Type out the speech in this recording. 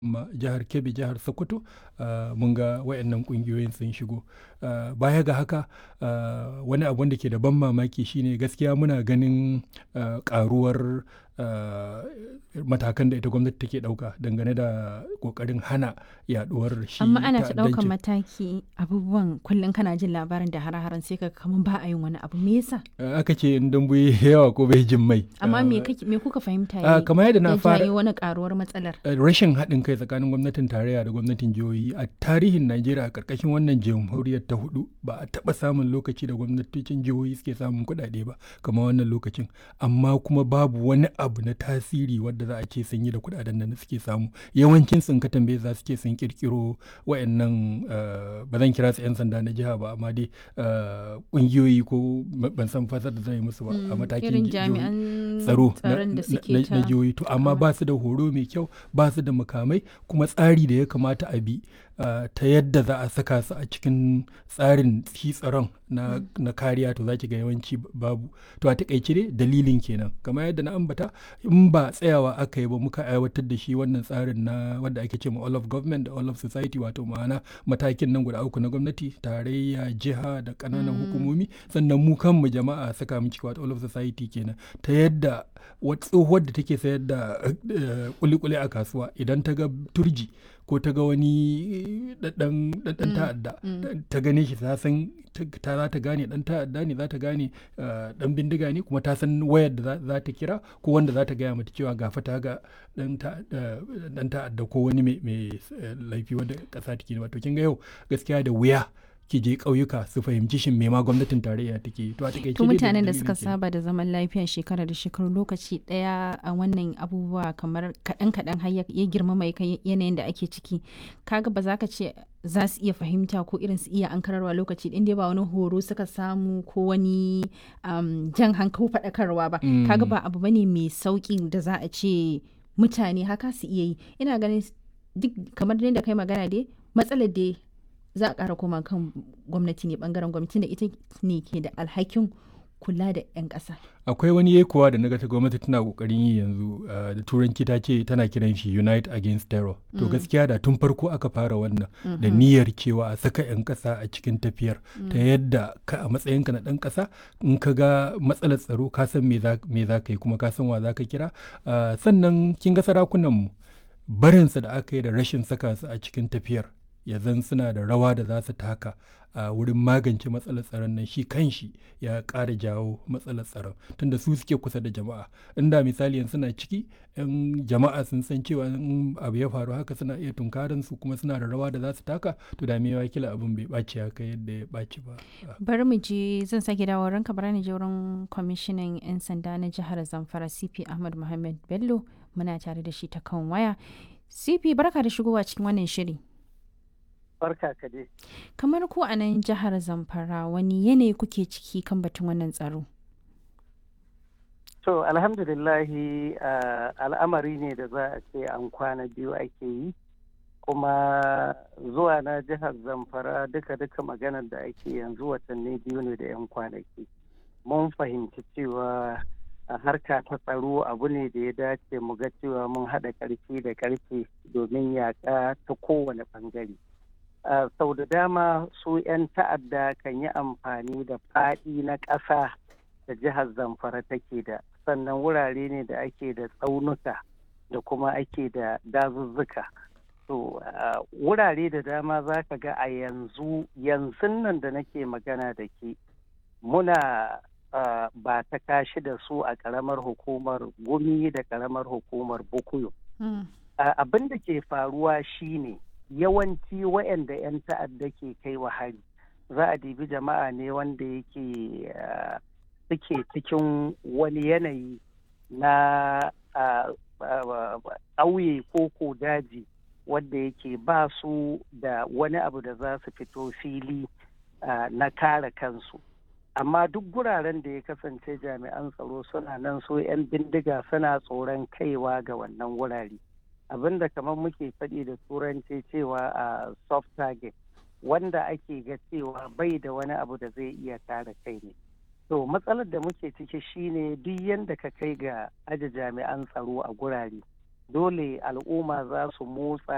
ma jihar kebbi jihar sokoto mun ga wayannan kungiyoyin sun shigo baya ga haka wani abu da ke da ban mamaki shine gaskiya muna ganin karuwar matakan da ita gwamnati take dauka dangane da kokarin hana yaduwar shi amma ana ta daukan mataki abubuwan kullum kana jin labarin da hare-haren sai ka kaman ba a yin wani abu me yasa aka ce in dambu yawa ko bai jin mai amma me me kuka fahimta ne kamar yadda na fara wani karuwar matsalar rashin haɗin kai tsakanin gwamnatin tarayya da gwamnatin jihohi a tarihin Najeriya a karkashin wannan jamhuriyar ta hudu ba a taba samun lokaci da gwamnatocin jihohi suke samun kuɗaɗe ba kamar wannan lokacin amma kuma babu wani abu na tasiri wadda za a ce sun yi da kuɗaɗen da suke samu yawancin sun ka tambaye za su ce sun kirkiro wayannan ba zan kira su 'yan sanda na jiha ba amma dai kungiyoyi ko ban san fasar da zan yi musu ba a matakin tsaro na jihohi to amma ba su da horo mai kyau ba su da makamai kuma tsari da ya kamata a bi ta yadda za a saka su a cikin tsarin shi tsaron na kariya to za ki ga yawanci babu to a takaice dai dalilin kenan kamar yadda na ambata in ba tsayawa aka yi ba muka aiwatar da shi wannan tsarin na wanda ake ce ma all of government da all of society wato ma'ana matakin nan guda uku na gwamnati tarayya jiha da ƙananan hukumomi sannan mu kanmu jama'a saka mu ciki wato all of society kenan ta yadda tsohuwar da take sayar da kulikuli a kasuwa idan ta ga turji ko ta ga wani ɗan ta'adda ta gane shi ta san ta za ta gane ɗan ta'adda ne za ta gane ɗan bindiga ne kuma ta san wayar da za ta kira ko wanda za ta gaya mata cewa gafa ta ga ɗan ta'adda ko wani mai laifi wanda ƙasa take wato kin ga yau gaskiya da wuya ki je ƙauyuka su fahimci shin me ma gwamnatin tarayya take to a takaice to mutanen da suka saba da zaman lafiya shekara da shekaru lokaci daya a wannan abubuwa kamar kaɗan kaɗan har ya girma mai kai yanayin da ake ciki kaga ba za ka ce za su iya fahimta ko irin su iya ankararwa lokaci ɗin dai ba wani horo suka samu ko wani jan hankali faɗakarwa ba kaga ba abu bane mai sauƙi da za a ce mutane haka su iya yi ina ganin duk kamar da kai magana dai matsalar dai za a ƙara koma kan gwamnati ne bangaren gwamnati da ita ne ke da alhakin kula da 'yan ƙasa. akwai wani yekuwa da naga ta gwamnati tana kokarin yi yanzu da turanci ta ce tana kiran shi unite against terror to gaskiya da tun farko aka fara wannan da niyyar cewa a saka 'yan ƙasa a cikin tafiyar ta yadda ka a matsayinka na ɗan ƙasa in ka ga matsalar tsaro ka san me za ka yi kuma ka san wa za ka kira sannan kin ga sarakunan mu barinsa da aka yi da rashin saka su a cikin tafiyar ya zan suna da rawa da za su taka a wurin magance matsalar tsaron nan shi kanshi ya ƙara jawo matsalar tsaron tunda su suke kusa da jama'a inda misali yanzu suna ciki yan jama'a sun san cewa in abu ya faru haka suna iya tunkarin su kuma suna da rawa da za su taka to da mewa kila abin bai ɓaci haka yadda ya ɓaci ba bari mu je zan sake dawo ranka bari ni je wurin kwamishinan yan sanda na jihar zamfara cp ahmad muhammad bello muna tare da shi ta kan waya cp barka da shigowa cikin wannan shiri barka ka dai. Kamar ku a nan jihar Zamfara wani yanayi kuke ciki kan batun wannan tsaro? To alhamdulillahi al'amari ne da za a ce an kwana biyu ake yi kuma zuwa na jihar Zamfara duka-duka maganar da ake yanzu watanni biyu ne da 'yan kwanaki. Mun fahimci cewa a harka ta tsaro abu ne da ya dace mu ga cewa mun haɗa ƙarfi da ƙarfe domin yaƙa ta kowane ɓangare. Uh, sau da dama su 'yan ta'adda kan yi amfani da faɗi na ƙasa da jihar zamfara take da sannan wurare ne da ake da tsaunuka da kuma ake da dazuzzuka to uh, wurare da dama za ka ga a yanzu yanzu nan da nake magana da ke muna uh, ba ta kashi da su a ƙaramar hukumar gumi da ƙaramar hukumar bukuyo mm. abin da ke faruwa shine ne yawanci waɗanda 'yan ta'adda ke kai wa hari za a dibi jama'a ne wanda yake suke cikin wani yanayi na ƙauye ko ko daji wanda yake ba su da wani abu da za su fito fili na kare kansu amma duk guraren da ya kasance jami'an tsaro suna nan so 'yan bindiga suna tsoron kaiwa ga wannan wurare. abinda kamar muke faɗi da turanci cewa a soft target wanda ake ga cewa bai da wani abu da zai iya kare kai ne to matsalar da muke ciki shine duk yadda ka kai ga aje jami'an tsaro a gurare dole al'umma za su motsa